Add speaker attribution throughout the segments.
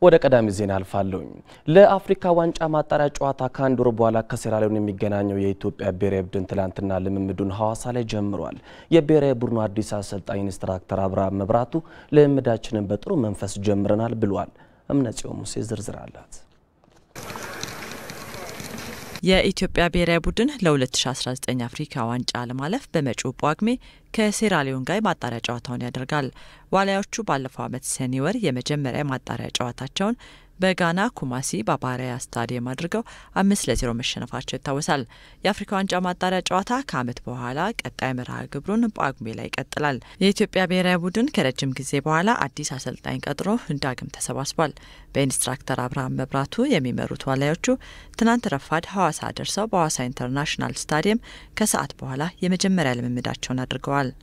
Speaker 1: ወደ ቀዳሚ ዜና አልፋለሁኝ። ለአፍሪካ ዋንጫ ማጣሪያ ጨዋታ ከአንድ ወር በኋላ ከሴራሊዮን የሚገናኘው የኢትዮጵያ ብሔራዊ ቡድን ትላንትና ልምምዱን ሐዋሳ ላይ ጀምሯል። የብሔራዊ ቡድኑ አዲስ አሰልጣኝ ኢንስትራክተር አብርሃም መብራቱ ልምምዳችንን በጥሩ መንፈስ ጀምረናል ብሏል። እምነጽዮን ሙሴ ዝርዝር አላት።
Speaker 2: የኢትዮጵያ ብሔራዊ ቡድን ለ2019 አፍሪካ ዋንጫ ለማለፍ በመጪው ጳጉሜ ከሴራሊዮን ጋር የማጣሪያ ጨዋታውን ያደርጋል። ዋሊያዎቹ ባለፈው ዓመት ሰኔ ወር የመጀመሪያ የማጣሪያ ጨዋታቸውን በጋና ኩማሲ ባባሪያ ስታዲየም አድርገው አምስት ለዜሮ መሸነፋቸው ይታወሳል። የአፍሪካ ዋንጫ ማጣሪያ ጨዋታ ከዓመት በኋላ ቀጣይ መርሃ ግብሩን ጳጉሜ ላይ ይቀጥላል። የኢትዮጵያ ብሔራዊ ቡድን ከረጅም ጊዜ በኋላ አዲስ አሰልጣኝ ቀጥሮ ዳግም ተሰባስቧል። በኢንስትራክተር አብርሃም መብራቱ የሚመሩት ዋሊያዎቹ ትናንት ረፋድ ሐዋሳ ደርሰው በሐዋሳ ኢንተርናሽናል ስታዲየም ከሰዓት በኋላ የመጀመሪያ ልምምዳቸውን አድርገዋል።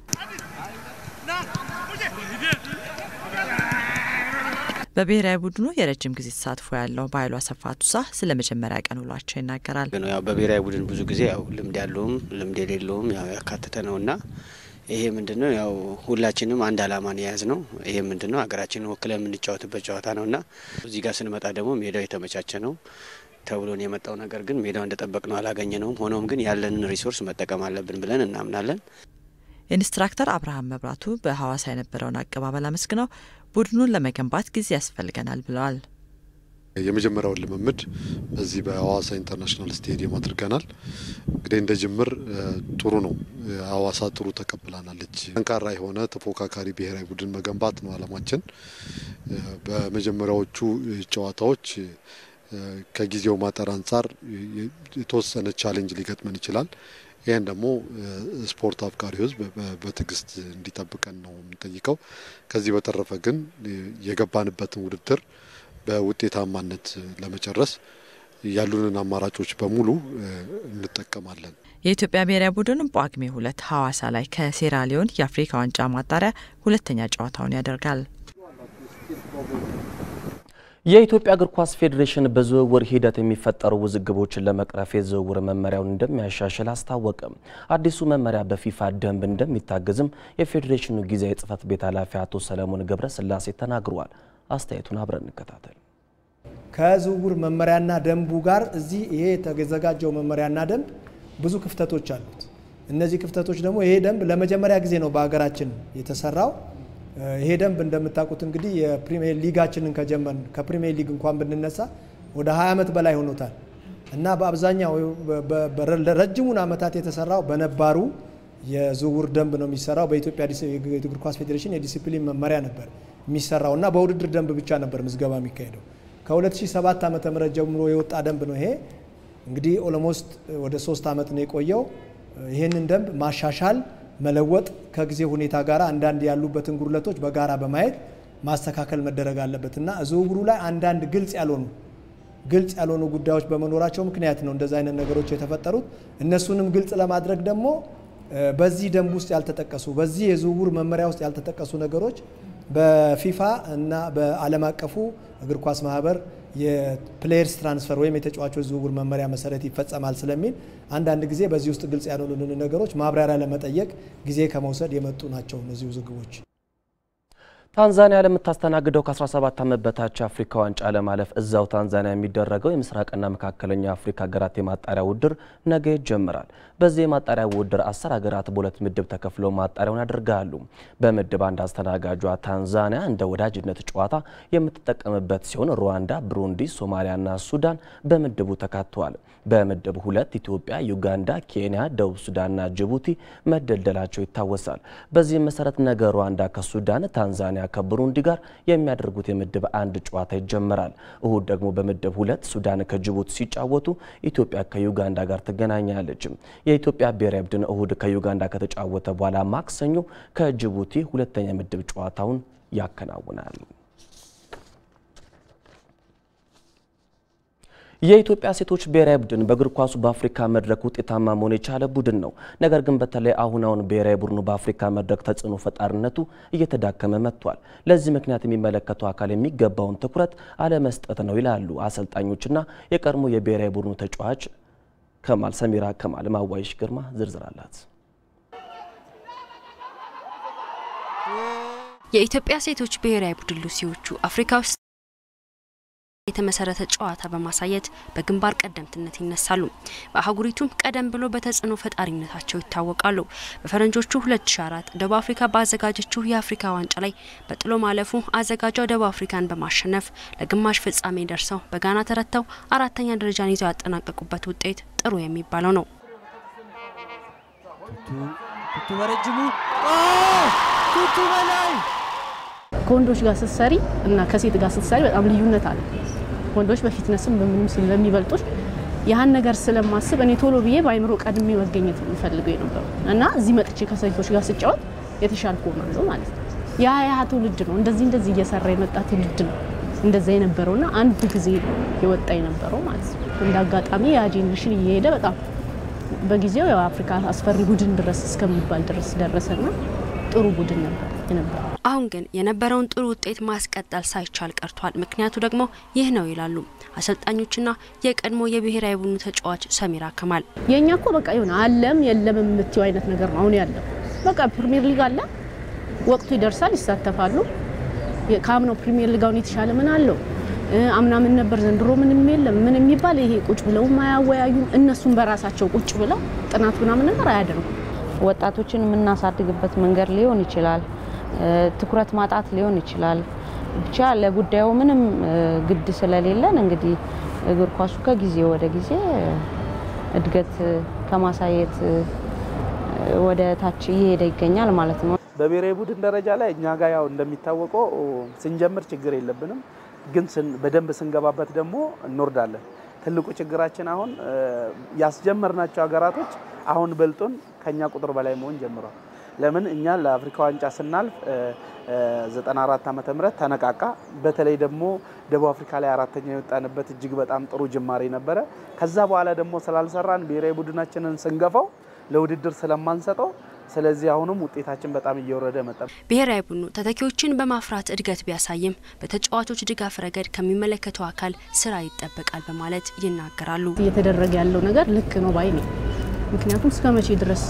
Speaker 2: በብሔራዊ ቡድኑ የረጅም ጊዜ ተሳትፎ ያለው በኃይሉ አሰፋ ቱሳ ስለ መጀመሪያ ቀን ውሏቸው ይናገራል።
Speaker 3: ያው በብሔራዊ ቡድን ብዙ ጊዜ ያው ልምድ ያለውም ልምድ የሌለውም ያው ያካተተ ነውና ይሄ ምንድነው ያው ሁላችንም አንድ አላማን የያዝ ነው። ይሄ ምንድነው ሀገራችንን ወክለን የምንጫወትበት ጨዋታ ነውና እዚህ ጋር ስንመጣ ደግሞ ሜዳው የተመቻቸ ነው ተብሎን የመጣው ነገር ግን ሜዳው እንደጠበቅ ነው አላገኘ ነውም። ሆኖም ግን ያለንን ሪሶርስ መጠቀም አለብን ብለን እናምናለን።
Speaker 2: ኢንስትራክተር አብርሃም መብራቱ በሐዋሳ የነበረውን አቀባበል አመስግነው ቡድኑን ለመገንባት ጊዜ ያስፈልገናል ብለዋል።
Speaker 4: የመጀመሪያውን ልምምድ በዚህ በሐዋሳ ኢንተርናሽናል ስቴዲየም አድርገናል። እንግዲህ እንደ ጅምር ጥሩ ነው። ሐዋሳ ጥሩ ተቀብላናለች። ጠንካራ የሆነ ተፎካካሪ ብሔራዊ ቡድን መገንባት ነው አላማችን። በመጀመሪያዎቹ ጨዋታዎች ከጊዜው ማጠር አንጻር የተወሰነ ቻሌንጅ ሊገጥመን ይችላል። ይህን ደግሞ ስፖርት አፍቃሪ ሕዝብ በትዕግስት እንዲጠብቀን ነው የምንጠይቀው። ከዚህ በተረፈ ግን የገባንበትን ውድድር በውጤታማነት ለመጨረስ ያሉንን አማራጮች በሙሉ እንጠቀማለን።
Speaker 2: የኢትዮጵያ ብሔራዊ ቡድን ጳጉሜ ሁለት ሐዋሳ ላይ ከሴራሊዮን የአፍሪካ ዋንጫ ማጣሪያ ሁለተኛ ጨዋታውን ያደርጋል።
Speaker 1: የኢትዮጵያ እግር ኳስ ፌዴሬሽን በዝውውር ሂደት የሚፈጠሩ ውዝግቦችን ለመቅረፍ የዝውውር መመሪያውን እንደሚያሻሽል አስታወቀ። አዲሱ መመሪያ በፊፋ ደንብ እንደሚታገዝም የፌዴሬሽኑ ጊዜያዊ ጽሕፈት ቤት ኃላፊ አቶ ሰለሞን ገብረ ስላሴ ተናግረዋል። አስተያየቱን አብረን እንከታተል።
Speaker 5: ከዝውውር መመሪያና ደንቡ ጋር እዚህ ይሄ የተዘጋጀው መመሪያና ደንብ ብዙ ክፍተቶች አሉት። እነዚህ ክፍተቶች ደግሞ ይሄ ደንብ ለመጀመሪያ ጊዜ ነው በሀገራችን የተሰራው። ይሄ ደንብ እንደምታውቁት እንግዲህ የፕሪሚየር ሊጋችንን ከጀመን ከፕሪሚየር ሊግ እንኳን ብንነሳ ወደ 20 ዓመት በላይ ሆኖታል እና በአብዛኛው ረጅሙን ዓመታት የተሰራው በነባሩ የዝውውር ደንብ ነው የሚሰራው። በኢትዮጵያ እግር ኳስ ፌዴሬሽን የዲሲፕሊን መመሪያ ነበር የሚሰራው እና በውድድር ደንብ ብቻ ነበር ምዝገባ የሚካሄደው። ከ2007 ዓ ም ጀምሮ የወጣ ደንብ ነው ይሄ። እንግዲህ ኦሎሞስት ወደ ሶስት ዓመት ነው የቆየው። ይህንን ደንብ ማሻሻል መለወጥ ከጊዜ ሁኔታ ጋር አንዳንድ ያሉበትን ጉድለቶች በጋራ በማየት ማስተካከል መደረግ አለበት እና ዝውውሩ ላይ አንዳንድ ግልጽ ያልሆኑ ግልጽ ያልሆኑ ጉዳዮች በመኖራቸው ምክንያት ነው እንደዚ አይነት ነገሮች የተፈጠሩት። እነሱንም ግልጽ ለማድረግ ደግሞ በዚህ ደንብ ውስጥ ያልተጠቀሱ በዚህ የዝውውር መመሪያ ውስጥ ያልተጠቀሱ ነገሮች በፊፋ እና በዓለም አቀፉ እግር ኳስ ማህበር የፕሌየርስ ትራንስፈር ወይም የተጫዋቾች ዝውውር መመሪያ መሰረት ይፈጸማል ስለሚል አንዳንድ ጊዜ በዚህ ውስጥ ግልጽ ያልሆኑልን ነገሮች ማብራሪያ ለመጠየቅ ጊዜ ከመውሰድ የመጡ ናቸው እነዚህ ውዝግቦች።
Speaker 1: ታንዛኒያ ለምታስተናግደው ከ17 ዓመት በታች የአፍሪካ ዋንጫ ለማለፍ እዛው ታንዛኒያ የሚደረገው የምስራቅና መካከለኛ አፍሪካ ሀገራት የማጣሪያ ውድድር ነገ ይጀምራል። በዚህ የማጣሪያ ውድድር አስር ሀገራት በሁለት ምድብ ተከፍለው ማጣሪያውን ያደርጋሉ። በምድብ አንድ አስተናጋጇ ታንዛኒያ እንደ ወዳጅነት ጨዋታ የምትጠቀምበት ሲሆን ሩዋንዳ፣ ብሩንዲ፣ ሶማሊያና ሱዳን በምድቡ ተካተዋል። በምድብ ሁለት ኢትዮጵያ፣ ዩጋንዳ፣ ኬንያ፣ ደቡብ ሱዳንና ጅቡቲ መደልደላቸው ይታወሳል። በዚህም መሰረት ነገ ሩዋንዳ ከሱዳን ታንዛኒያ ከብሩንዲ ጋር የሚያደርጉት የምድብ አንድ ጨዋታ ይጀመራል። እሁድ ደግሞ በምድብ ሁለት ሱዳን ከጅቡቲ ሲጫወቱ ኢትዮጵያ ከዩጋንዳ ጋር ትገናኛለች። የኢትዮጵያ ብሔራዊ ቡድን እሁድ ከዩጋንዳ ከተጫወተ በኋላ ማክሰኞ ከጅቡቲ ሁለተኛ ምድብ ጨዋታውን ያከናውናል። የኢትዮጵያ ሴቶች ብሔራዊ ቡድን በእግር ኳሱ በአፍሪካ መድረክ ውጤታማ መሆን የቻለ ቡድን ነው። ነገር ግን በተለይ አሁን አሁን ብሔራዊ ቡድኑ በአፍሪካ መድረክ ተጽዕኖ ፈጣሪነቱ እየተዳከመ መጥቷል። ለዚህ ምክንያት የሚመለከተው አካል የሚገባውን ትኩረት አለመስጠት ነው ይላሉ አሰልጣኞችና የቀድሞ የብሔራዊ ቡድኑ ተጫዋች ከማል ሰሚራ ከማል። ማዋይሽ ግርማ ዝርዝር አላት።
Speaker 6: የኢትዮጵያ ሴቶች ብሔራዊ ቡድን ሉሲዎቹ አፍሪካ ውስጥ የተመሰረተ ጨዋታ በማሳየት በግንባር ቀደምትነት ይነሳሉ። በአህጉሪቱም ቀደም ብሎ በተጽዕኖ ፈጣሪነታቸው ይታወቃሉ። በፈረንጆቹ 2004 ደቡብ አፍሪካ ባዘጋጀችው የአፍሪካ ዋንጫ ላይ በጥሎ ማለፉ አዘጋጇ ደቡብ አፍሪካን በማሸነፍ ለግማሽ ፍጻሜ ደርሰው በጋና ተረተው አራተኛ ደረጃን ይዘው ያጠናቀቁበት ውጤት ጥሩ የሚባለው ነው።
Speaker 7: ቱቱ በረጅሙ ቱቱ በላይ
Speaker 8: ከወንዶች ጋር ስትሰሪ እና ከሴት ጋር ስትሰሪ በጣም ልዩነት አለ። ወንዶች በፊትነስም በምንም ስለሚበልጡሽ ያህን ነገር ስለማስብ እኔ ቶሎ ብዬ በአይምሮ ቀድሜ መገኘት የሚፈልገው የነበሩ እና እዚህ መጥቼ ከሴቶች ጋር ስጫወት የተሻልኩ ሆናለሁ ማለት ነው። ያ ያ ትውልድ ነው እንደዚህ እንደዚህ እየሰራ የመጣ ትውልድ ነው እንደዛ የነበረውና አንድ ጊዜ የወጣ የነበረው ማለት ነው። እንደ አጋጣሚ ያ ጄኔሬሽን እየሄደ በጣም በጊዜው የአፍሪካ አስፈሪ ቡድን ድረስ እስከሚባል ድረስ ደረሰና ጥሩ ቡድን ነበር የነበረው።
Speaker 6: አሁን ግን የነበረውን ጥሩ ውጤት ማስቀጠል ሳይቻል ቀርቷል። ምክንያቱ ደግሞ ይህ ነው ይላሉ አሰልጣኞችና የቀድሞ የብሔራዊ ቡድኑ ተጫዋች ሰሚራ ከማል።
Speaker 8: የእኛ እኮ በቃ የሆነ አለም የለም የምትየው አይነት ነገር ነው አሁን ያለው። በቃ ፕሪሚየር ሊግ አለ፣ ወቅቱ ይደርሳል፣ ይሳተፋሉ። ከአምናው ፕሪሚየር ሊግ አሁን የተሻለ ምን አለው? አምና ምን ነበር ዘንድሮ ምንም የለም ምን የሚባል ይሄ ቁጭ ብለው አያወያዩም። እነሱም በራሳቸው ቁጭ ብለው ጥናት ምናምን ነገር አያደርጉም።
Speaker 9: ወጣቶችን የምናሳድግበት መንገድ ሊሆን ይችላል። ትኩረት ማጣት ሊሆን ይችላል። ብቻ ለጉዳዩ ምንም ግድ ስለሌለን እንግዲህ እግር ኳሱ ከጊዜ ወደ ጊዜ እድገት ከማሳየት ወደ ታች እየሄደ ይገኛል ማለት ነው።
Speaker 7: በብሔራዊ ቡድን ደረጃ ላይ እኛ ጋር ያው እንደሚታወቀው ስንጀምር ችግር የለብንም፣ ግን በደንብ ስንገባበት ደግሞ እንወርዳለን። ትልቁ ችግራችን አሁን ያስጀመርናቸው ሀገራቶች አሁን በልጦን ከኛ ቁጥር በላይ መሆን ጀምሯል። ለምን እኛ ለአፍሪካ ዋንጫ ስናልፍ 94 ዓመተ ምህረት ተነቃቃ። በተለይ ደግሞ ደቡብ አፍሪካ ላይ አራተኛ የወጣንበት እጅግ በጣም ጥሩ ጅማሬ ነበረ። ከዛ በኋላ ደግሞ ስላልሰራን ብሔራዊ ቡድናችንን ስንገፋው ለውድድር ስለማንሰጠው ስለዚህ አሁንም ውጤታችን በጣም እየወረደ መጣ።
Speaker 6: ብሔራዊ ቡድኑ ተተኪዎችን በማፍራት እድገት ቢያሳይም በተጫዋቾች ድጋፍ ረገድ ከሚመለከተው አካል ስራ ይጠበቃል በማለት ይናገራሉ።
Speaker 8: እየተደረገ ያለው ነገር ልክ ነው ባይ ነኝ። ምክንያቱም እስከ መቼ ድረስ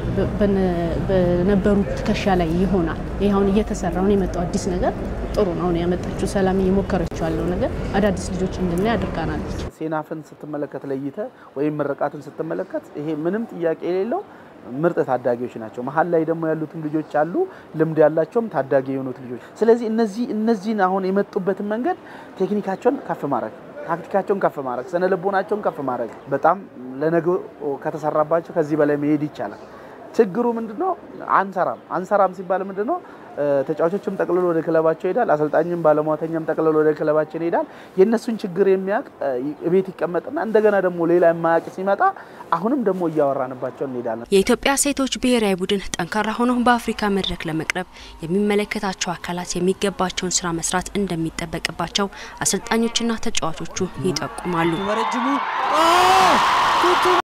Speaker 8: በነበሩት ትከሻ ላይ ይሆናል? ይህ አሁን እየተሰራ አሁን የመጣው አዲስ ነገር ጥሩ ነው። አሁን ያመጣችው ሰላም እየሞከረችው ያለው ነገር አዳዲስ ልጆች እንድናይ አድርጋናለች።
Speaker 7: ሴናፍን ስትመለከት ለይተ ወይም ምርቃትን ስትመለከት ይሄ ምንም ጥያቄ የሌለው ምርጥ ታዳጊዎች ናቸው። መሀል ላይ ደግሞ ያሉትም ልጆች አሉ፣ ልምድ ያላቸውም ታዳጊ የሆኑት ልጆች። ስለዚህ እነዚህ እነዚህን አሁን የመጡበትን መንገድ ቴክኒካቸውን ከፍ ማድረግ ታክቲካቸውን ከፍ ማድረግ ስነ ልቦናቸውን ከፍ ማድረግ በጣም ለነገው ከተሰራባቸው ከዚህ በላይ መሄድ ይቻላል። ችግሩ ምንድነው? አንሰራም አንሰራም ሲባል ምንድነው? ተጫዋቾችም ጠቅልሎ ወደ ክለባቸው ይሄዳል። አሰልጣኝም ባለሟተኛም ጠቅልሎ ወደ ክለባችን ይሄዳል። የእነሱን ችግር የሚያውቅ ቤት ይቀመጥና እንደገና ደግሞ ሌላ የማያውቅ ሲመጣ አሁንም ደግሞ እያወራንባቸው እንሄዳለን።
Speaker 6: የኢትዮጵያ ሴቶች ብሔራዊ ቡድን ጠንካራ ሆኖ በአፍሪካ መድረክ ለመቅረብ የሚመለከታቸው አካላት የሚገባቸውን ስራ መስራት እንደሚጠበቅባቸው አሰልጣኞችና ተጫዋቾቹ ይጠቁማሉ።
Speaker 7: በረጅሙ ቱቱ